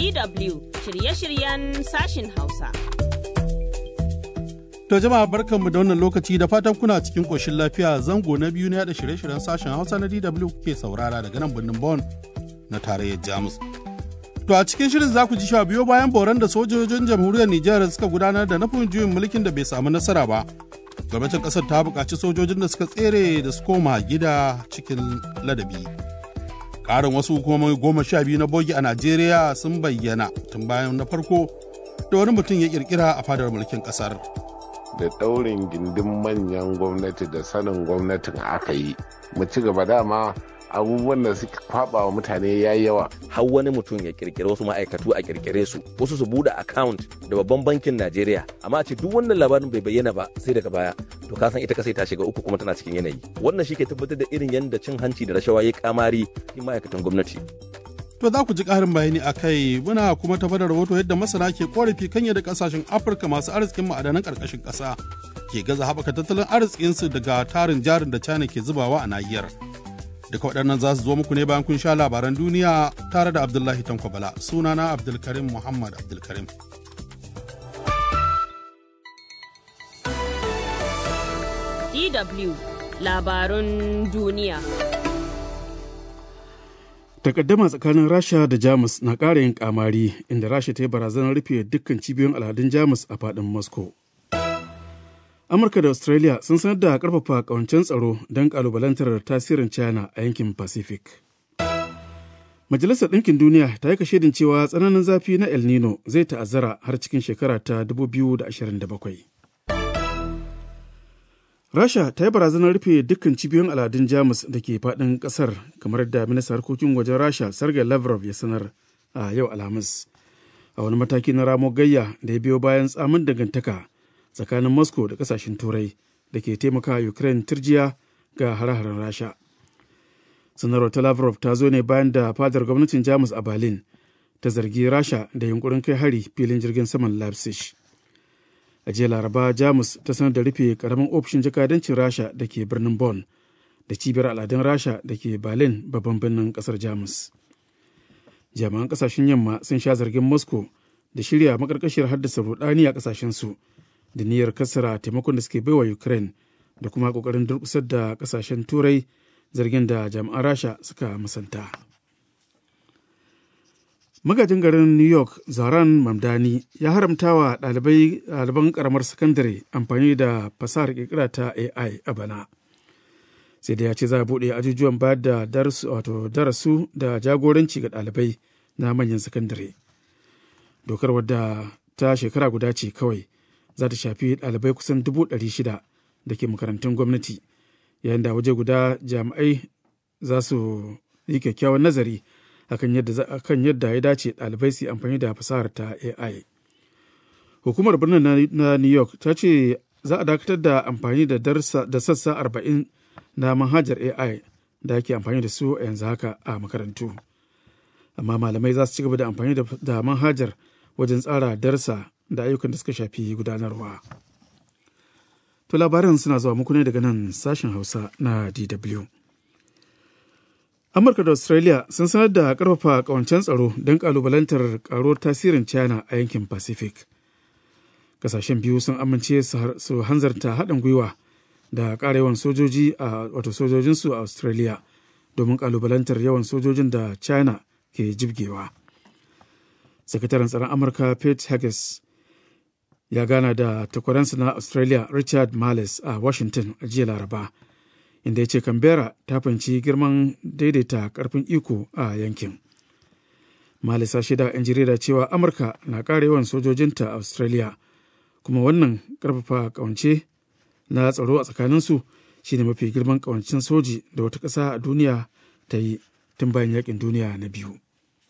DW shirye-shiryen sashin Hausa. To jama'a barkanmu da wannan lokaci da fatan kuna cikin ƙoshin lafiya zango na biyu na da shirye-shiryen sashen Hausa na DW kuke saurara daga nan birnin Bonn na tarayyar Jamus. To a cikin shirin za ku ji cewa biyo bayan boran da sojojin jamhuriyar Nijar suka gudanar da nufin juyin mulkin da bai samu nasara ba. Gwamnatin ƙasar ta buƙaci sojojin da suka tsere da su koma gida cikin ladabi. Ƙarin wasu hukumomi goma sha biyu na bogi a Najeriya sun bayyana tun bayan na farko da wani mutum ya ƙirƙira a fadar mulkin ƙasar. da ɗaurin gindin manyan gwamnati da sanin gwamnatin aka yi mu ci gaba dama abubuwan da suka kwaba wa mutane ya yawa har wani mutum ya kirkiri wasu ma'aikatu a kirkire su wasu su bude account da babban bankin Najeriya amma a ce duk wannan labarin bai bayyana ba sai daga baya to ka san ita kasai ta shiga uku kuma tana cikin yanayi wannan shi ke tabbatar da irin yadda cin hanci da rashawa ya kamari cikin ma'aikatan gwamnati To za ku ji ƙarin bayani a kai muna kuma tafa da rahoto yadda masana ke korafi kan yadda ƙasashen Afirka masu arzikin ma'adanan ƙarƙashin ƙasa ke gaza haɓaka tattalin arzikinsu daga tarin jarin da China ke zubawa a nahiyar. Duka waɗannan za su zo muku ne bayan kun sha labaran duniya tare da Abdullahi Tanko Bala. Sunana Abdulkarim Muhammad Abdulkarim. DW labarun duniya. takaddama tsakanin rasha da jamus na ƙara yin kamari inda rasha ta yi barazanar rufe dukkan cibiyoyin al'adun jamus a faɗin moscow amurka da australia sun sanar da ƙarfafa ƙawancen tsaro don ƙalubalantar tasirin china a yankin pacific majalisar ɗinkin duniya ta yi kashedin cewa tsananin zafi na el nino zai ta'azzara har cikin shekara ta 2027 Rasha ta yi barazanar rufe dukkan cibiyoyin al'adun Jamus da ke faɗin ƙasar kamar da ministan harkokin wajen Rasha Sergei Lavrov ya sanar a yau Alhamis. A wani mataki na ramo gayya da ya biyo bayan tsamin dangantaka tsakanin Moscow da ƙasashen Turai da ke taimaka Ukraine turjiya ga hare-haren Rasha. Sanarwar ta Lavrov ta zo ne bayan da fadar gwamnatin Jamus a Berlin ta zargi Rasha da yunkurin kai hari filin jirgin saman Leipzig. a jiya laraba jamus ta sanar da rufe karamin ofishin jakadancin rasha da ke birnin bonn da cibiyar al'adun rasha da ke berlin babban birnin kasar jamus jami'an kasashen yamma sun sha zargin moscow da shirya makarkashiyar haddasa rudani a kasashensu da niyyar kasara taimakon da suke baiwa ukraine da kuma kokarin durkusar da kasashen turai zargin da jami'an rasha suka musanta. magajin garin new york zaran mamdani ya haramta wa ɗaliban karamar sakandare amfani da fasahar kirkira ta ai a bana sai da ya ce za a buɗe ajujuwan bayar da darasu da jagoranci ga ɗalibai na manyan sakandare dokar wadda ta shekara guda ce kawai za ta shafi ɗalibai kusan dubu ɗari shida da ke makarantun gwamnati yayin da waje guda jami'ai za su yi kyakkyawan nazari akan yadda akan yadda ya dace ɗalibai su yi amfani da fasahar ta AI. Hukumar birnin na New York ta ce za a dakatar da amfani da da sassa arba'in na manhajar AI da ake amfani da su a yanzu haka a makarantu. Amma malamai za su ci gaba da amfani da manhajar wajen tsara darsa da ayyukan da suka shafi gudanarwa. To labaran suna zuwa muku ne daga nan sashen Hausa na DW. Amurka da Australia sun sanar da karfafa kawancen tsaro don kalubalantar karuwar tasirin China a yankin Pacific. Kasashen biyu sun amince su hanzarta haɗin gwiwa da ƙara yawan sojoji a wato sojojinsu a Australia domin kalubalantar yawan sojojin da China ke jibgewa. Sakataren tsaron Amurka Pete Haggis ya gana da takwaransa na Australia Richard Marles a Washington a jiya Laraba. inda ya ce Canberra ta fahimci girman daidaita karfin iko a yankin. Malisa shida 'yan jarida cewa Amurka na ƙara yawan sojojinta a Australia, kuma wannan ƙarfafa ƙawance na tsaro a tsakaninsu shine mafi girman ƙawancin soji da wata ƙasa a duniya ta yi tun bayan yakin duniya na biyu.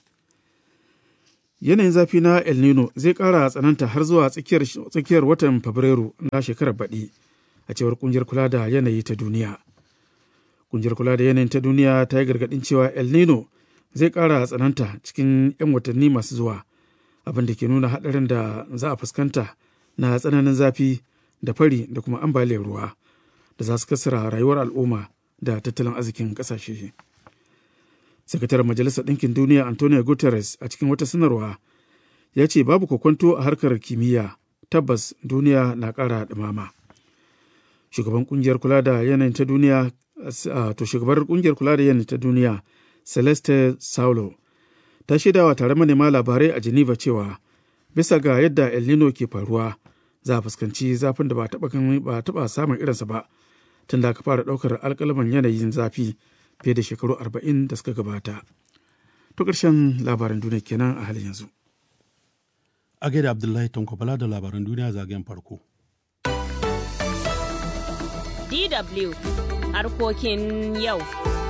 Yanayin zafi na El Nino zai ƙara tsananta har zuwa tsakiyar watan Fabrairu na shekarar baɗi, a cewar ƙungiyar kula da yanayi ta duniya. Kungiyar kula da yanayin ta duniya ta yi gargaɗin cewa El Nino zai ƙara tsananta cikin 'yan watanni masu zuwa, abin da ke nuna haɗarin da za a fuskanta na tsananin zafi da fari da kuma ambaliyar ruwa da za su kasara rayuwar al'umma da tattalin arzikin ƙasashe. Sakataren Majalisar Ɗinkin Duniya Antonio Guterres a cikin wata sanarwa ya ce babu kokwanto a harkar kimiyya tabbas duniya na ƙara ɗumama. Shugaban ƙungiyar kula da yanayin ta duniya to shugabar ƙungiyar kula da yanayin ta duniya Celeste Saulo ta shaidawa tare manema labarai a Geneva cewa bisa ga yadda El Nino ke faruwa za a fuskanci zafin da ba taɓa samun irinsa ba tun da aka fara ɗaukar alƙalaman yanayin zafi fiye da shekaru arba'in da suka gabata. To ƙarshen labaran duniya kenan a halin yanzu. A gaida Abdullahi Tanko Bala da labaran duniya zagayen farko. DW harkokin yau.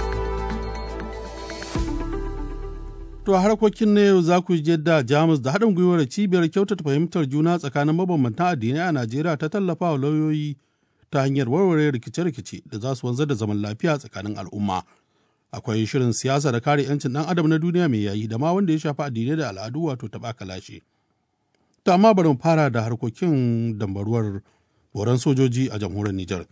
To a harkokin na yau za ku je da Jamus da haɗin gwiwar cibiyar kyautata fahimtar juna tsakanin mabambantan addinai a Najeriya ta tallafa wa lauyoyi ta hanyar warware rikice-rikice da za su wanzar da zaman lafiya tsakanin al'umma. Akwai shirin siyasa da kare 'yancin ɗan adam na duniya mai yayi da ma wanda ya shafi addinai da al'adu wato taɓa kalashe. To amma bari mu fara da harkokin dambaruwar boran sojoji a jamhuriyar Nijar.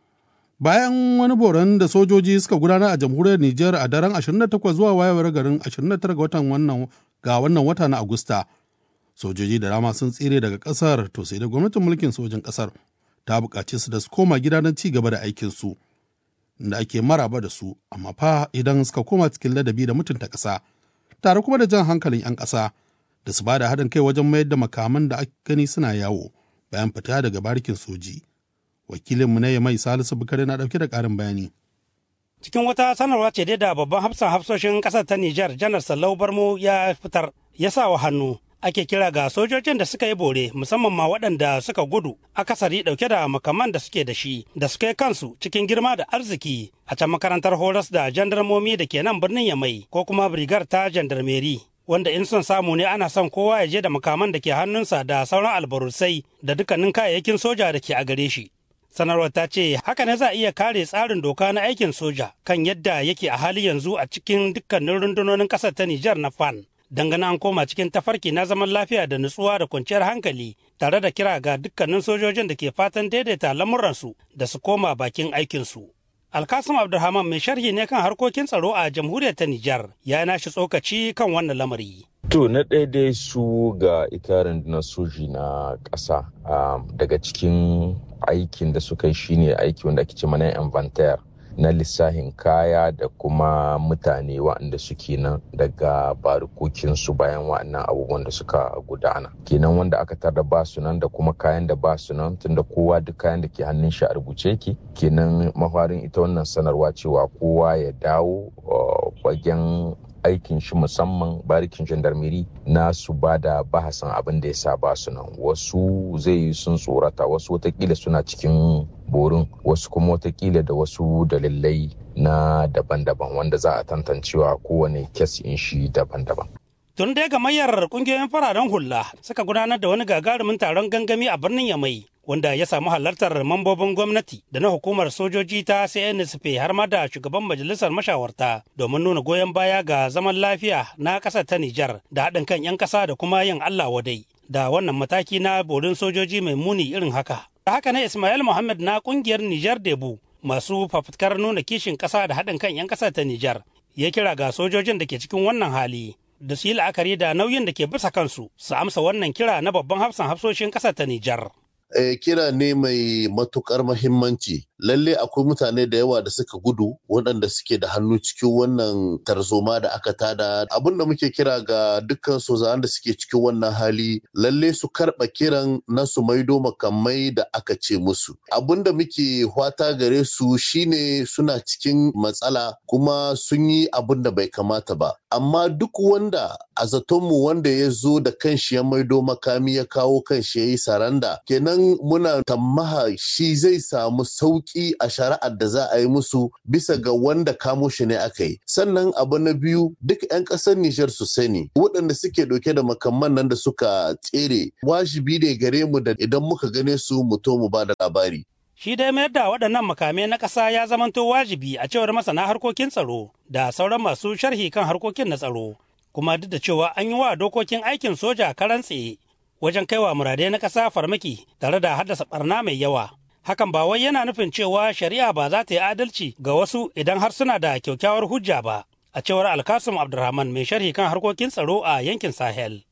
Bayan wani boran da sojoji suka gudanar a jamhuriyar Nijar a daren 28 zuwa wayewar garin 29 ga watan wannan ga wannan wata na Agusta, sojoji da dama sun tsere daga kasar to sai da gwamnatin mulkin sojin kasar ta buƙaci su da su koma gida don ci gaba da aikin su da ake maraba da su amma fa idan suka koma cikin ladabi da mutunta ƙasa tare kuma da jan hankalin 'yan ƙasa da su ba da haɗin kai wajen mayar da makaman da aka gani suna yawo bayan fita daga barikin soji. wakilinmu na mai salisu bukari na ɗauke da ƙarin bayani. cikin wata sanarwa ce dai da babban hafsan hafsoshin ƙasar ta Nijar janar Sallau Barmo ya fitar ya sa wa hannu ake kira ga sojojin da suka yi bore musamman ma waɗanda suka gudu akasari ɗauke da makaman da suke da shi da suka yi kansu cikin girma da arziki a can makarantar horas da jandarmomi da ke nan birnin Yamai ko kuma brigar ta jandarmeri wanda in son samu ne ana son kowa ya je da makaman da ke hannunsa da sauran albarusai da dukkanin kayayyakin soja da ke a gare shi. sanarwar ta ce haka ne za a iya kare tsarin doka na aikin soja kan yadda yake a hali yanzu a cikin dukkanin rundunonin ƙasar ta Nijar na FAN. Dangane an koma cikin tafarki na zaman lafiya da nutsuwa da kwanciyar hankali tare da kira ga dukkanin sojojin da ke fatan daidaita lamuransu da su koma bakin aikinsu. Alkasim Abdulrahman mai sharhi ne kan harkokin tsaro a jamhuriyar ta Nijar ya nashi tsokaci kan wannan lamari. To na ɗaya dai su ga ita rundunar soji na ƙasa daga cikin aikin da suka yi shine aiki wanda ake ce mana inventar na lissahin kaya da kuma mutane waɗanda suke nan daga barikokinsu bayan waɗannan abubuwan da suka gudana kenan wanda aka tarda ba su nan da kuma kayan da ba su nan tunda kowa duk kayan da ke hannun shi a rubuce yake kenan mafarin ita wannan sanarwa cewa kowa ya dawo fagen aikin shi musamman barikin gendarmeri na su ba da bahasan abin da ya sa ba su nan wasu zai yi sun tsorata wasu watakila suna cikin borin wasu kuma watakila da wasu dalilai na daban-daban wanda za a tantancewa kowane kes in shi daban-daban tun dai gamayyar kungiyoyin fararen hula suka gudanar da wani gagarumin taron gangami a birnin yamai wanda ya samu halartar mambobin gwamnati da na hukumar sojoji ta CNSP har ma da shugaban majalisar mashawarta domin nuna goyon baya ga zaman lafiya na ƙasar ta Nijar da haɗin kan 'yan ƙasa da kuma yin Allah wadai da wannan mataki na borin sojoji mai muni irin haka. Da haka ne Ismail Muhammad na ƙungiyar Nijar Debu masu fafutukar nuna kishin ƙasa da haɗin kan 'yan ƙasar ta Nijar ya kira ga sojojin da ke cikin wannan hali da su yi la'akari da nauyin da ke bisa kansu su amsa wannan kira na babban hafsan hafsoshin ƙasar ta Nijar. Eh, kira ne mai matukar mahimmanci lalle akwai mutane da yawa da suka gudu waɗanda suke da hannu cikin wannan tarzoma da aka tada abin da muke kira ga dukkan sozawan da suke cikin wannan hali lalle su karɓa kiran na su maido makamai da aka ce musu abin da muke hwata gare su shine suna cikin matsala kuma sun yi abin da bai kamata ba amma duk wanda a zatonmu wanda ya zo da kanshi ya maido makami ya kawo kanshi ya yi saranda kenan muna tammaha shi zai samu sauki a shari'ar da za a yi musu bisa ga wanda kamo shi ne aka yi sannan abu na biyu duk 'yan ƙasar Nijar su sani waɗanda suke ɗauke da makamman nan da suka tsere wajibi ne gare mu da idan muka gane su mu to mu ba da labari Shi dai mayar da waɗannan makamai na ƙasa ya zamanto wajibi a cewar masana harkokin tsaro da sauran masu sharhi kan harkokin na tsaro. Kuma duk da cewa an yi wa dokokin aikin soja karan tsaye wajen kaiwa muradai na ƙasa farmaki tare da haddasa ɓarna mai yawa. Hakan ba wai yana nufin cewa shari'a ba za ta yi adalci ga wasu idan har suna da kyakkyawar hujja ba. A cewar Alkasim Abdulrahman mai sharhi kan harkokin tsaro a yankin Sahel.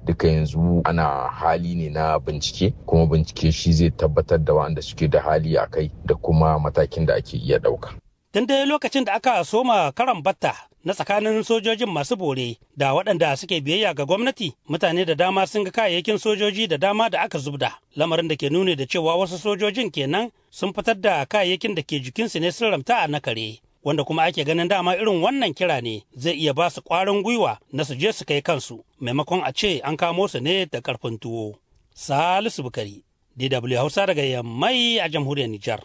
duka yanzu ana hali ne na bincike kuma bincike shi zai tabbatar da waɗanda suke da hali a kai da kuma matakin da ake iya ɗauka. Tun dai lokacin da aka soma karan batta na tsakanin sojojin masu bore da waɗanda suke biyayya ga gwamnati mutane da dama sun ga kayayyakin sojoji da dama da aka zubda lamarin da ke nuni da cewa wasu sojojin kenan sun fitar da kayayyakin da ke jikinsu ne sun ramta a na kare wanda kuma ake ganin dama irin wannan kira ne zai iya ba su ƙwarin gwiwa na su je su kai kansu maimakon a ce an kamo su ne da ƙarfin tuwo. Salisu Bukari, DW Hausa daga Yammai a jamhuriyar Nijar.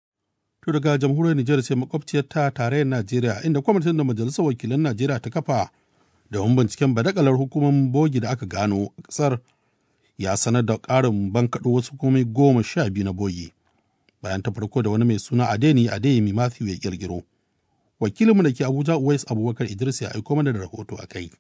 To daga jamhuriyar Nijar sai makwabciyar ta tarayyar Najeriya inda kwamitin da majalisar wakilan Najeriya ta kafa domin binciken badakalar hukumomin bogi da aka gano a ƙasar ya sanar da ƙarin bankaɗo wasu hukumomi goma sha biyu na bogi bayan ta farko da wani mai suna Adeni Adeyemi Matthew ya ƙirƙiro. Wakilinmu da ke Abuja Uwais Abubakar Idris ya aiko mana da rahoto a kai.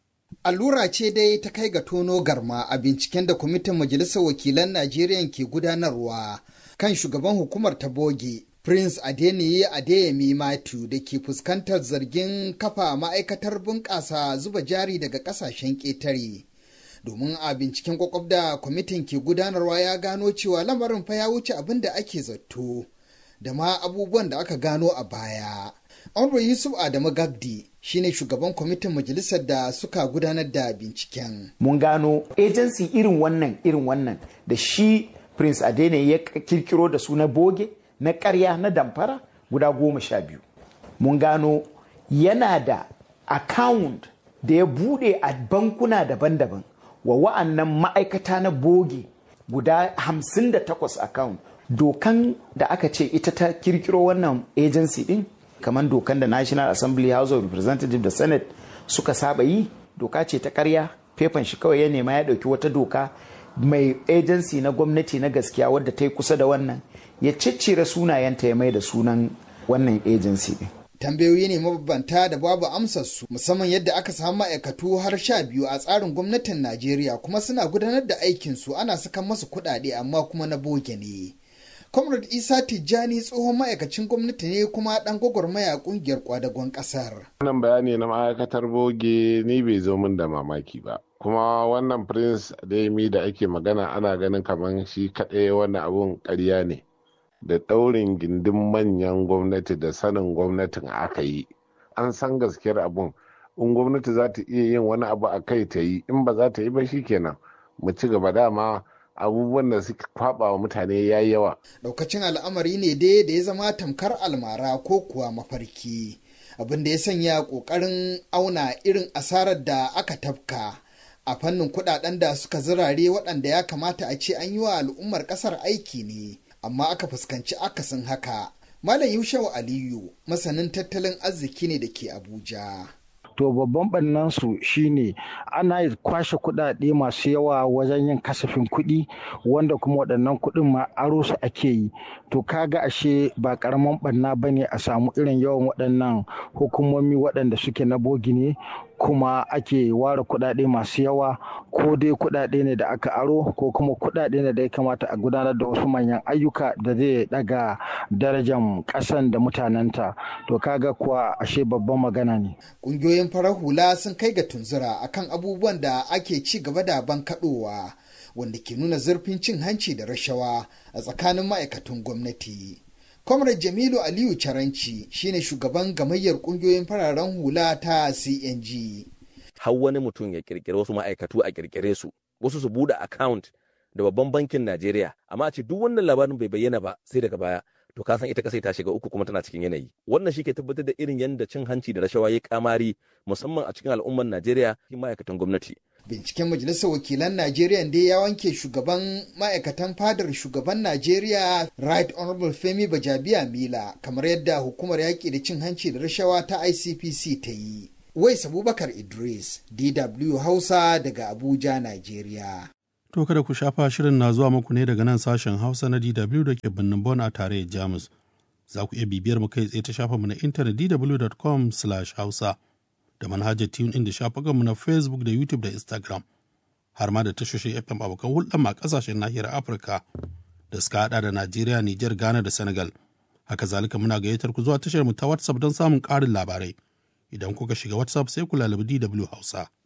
Allura ce dai ta kai ga tono garma a binciken da kwamitin Majalisar Wakilan Najeriya ke gudanarwa kan shugaban hukumar ta boge Prince Adeniyi Adeyemi Matthew da ke fuskantar zargin kafa ma'aikatar bunƙasa zuba jari daga ƙasashen ƙetare. Domin a binciken kwakwab da kwamitin ke gudanarwa ya gano cewa lamarin fa ya wuce abin da ake zato da ma abubuwan da aka gano a baya. Honorable Yusuf Adamu Gagdi shine shugaban kwamitin majalisar da suka gudanar da binciken. Mun gano agency irin wannan irin wannan da shi Prince Adene ya kirkiro da su na boge na karya na damfara guda goma sha biyu. Mun gano yana da account da ya bude a bankuna daban-daban wa wa'annan ma'aikata na boge guda hamsin da takwas account. Dokan da aka ce ita ta kirkiro wannan agency din kamar dokan da national assembly house of representative da senate suka saba yi doka ce ta karya fefan shi kawai ya nema ya dauki wata doka mai agency na gwamnati na gaskiya wadda ta yi kusa da wannan ya ciccire sunayenta ya mai da sunan wannan agency din tambayoyi ne mabambanta da babu amsar su musamman yadda aka samu ma'aikatu har sha biyu a tsarin gwamnatin najeriya kuma suna gudanar da aikin su ana sakan masu kuɗaɗe amma kuma na boge ne Comrade Isa Tijjani tsohon ma'aikacin gwamnati ne kuma ɗan gwagwarmaya ƙungiyar kwadagon ƙasar. Wannan bayani na ma'aikatar boge ni bai zo min da mamaki ba. Kuma wannan Prince Adeyemi da ake magana ana ganin kamar shi kaɗai wannan abun ƙarya ne. Da ɗaurin gindin manyan gwamnati da sanin gwamnatin aka yi. An san gaskiyar abun. In gwamnati za ta iya yin wani abu a kai ta yi, in ba za ta yi ba shi kenan. Mu ci gaba dama abubuwan da suka kwaba wa mutane ya yi yawa. Daukacin al'amari ne dai da ya zama tamkar almara ko kuwa mafarki. Abin da ya sanya ƙoƙarin auna irin asarar da aka tafka a fannin kuɗaɗen da suka zirare waɗanda ya kamata a ce an yi wa al'ummar ƙasar aiki ne, amma aka fuskanci akasin haka. Malam Yushau Aliyu, masanin tattalin arziki ne da ke Abuja. to babban ɓannan su shine ana kwashe kuɗaɗe masu yawa wajen yin kasafin kuɗi wanda kuma waɗannan kuɗin ma aro su ake yi to kaga ashe ba ƙaramin ɓanna ba ne a samu irin yawan waɗannan hukumomi waɗanda suke na bogi ne kuma ake ware kuɗaɗe masu yawa ko dai kuɗaɗe ne da aka aro ko kuma kuɗaɗe ne da ya kamata a gudanar da wasu manyan ayyuka da zai ɗaga darajar ƙasan da mutanenta to kaga kuwa ashe babban magana ne Ƙungiyoyin farar hula sun kai ga tunzura akan abubuwan da ake ci gaba da bankaɗowa wanda ke nuna zurfin cin hanci da rashawa a tsakanin ma'aikatan gwamnati. Comrade Jamilu Aliyu Caranci shine shugaban gamayyar ƙungiyoyin fararen hula ta CNG. Har wani mutum ya kirkiri wasu ma'aikatu a kirkire su, wasu su buɗe account da babban bankin Najeriya, amma a ce duk wannan labarin bai bayyana ba sai daga baya. to ka san ita kasai ta shiga uku kuma tana cikin yanayi wannan shi ke tabbatar da irin yadda cin hanci da rashawa ya kamari musamman a cikin al'ummar Najeriya cikin ma'aikatan gwamnati Binciken Majalisar Wakilan Najeriya dai ya wanke shugaban ma'aikatan fadar shugaban Najeriya Right Honorable Femi Bajabiya Mila kamar yadda hukumar yaƙi da cin hanci da rashawa ta ICPC ta yi. Wais Abubakar Idris, DW Hausa daga Abuja, Najeriya. To kada ku shafa shirin na zuwa muku ne daga nan sashen Hausa na DW da ke birnin Bon a tarayyar Jamus. Za ku iya bibiyar mu kai tsaye ta shafa mu na intanet dw.com/hausa da manhajar TuneIn da shafukan mu na Facebook da YouTube da Instagram. Har ma da tashoshin FM abokan hulɗar a ƙasashen nahiyar Afirka da suka haɗa da Najeriya, Nijar, Ghana da Senegal. Haka zalika muna gayyatar ku zuwa tashar mu ta WhatsApp don samun ƙarin labarai. Idan kuka shiga WhatsApp sai ku lalabi DW Hausa.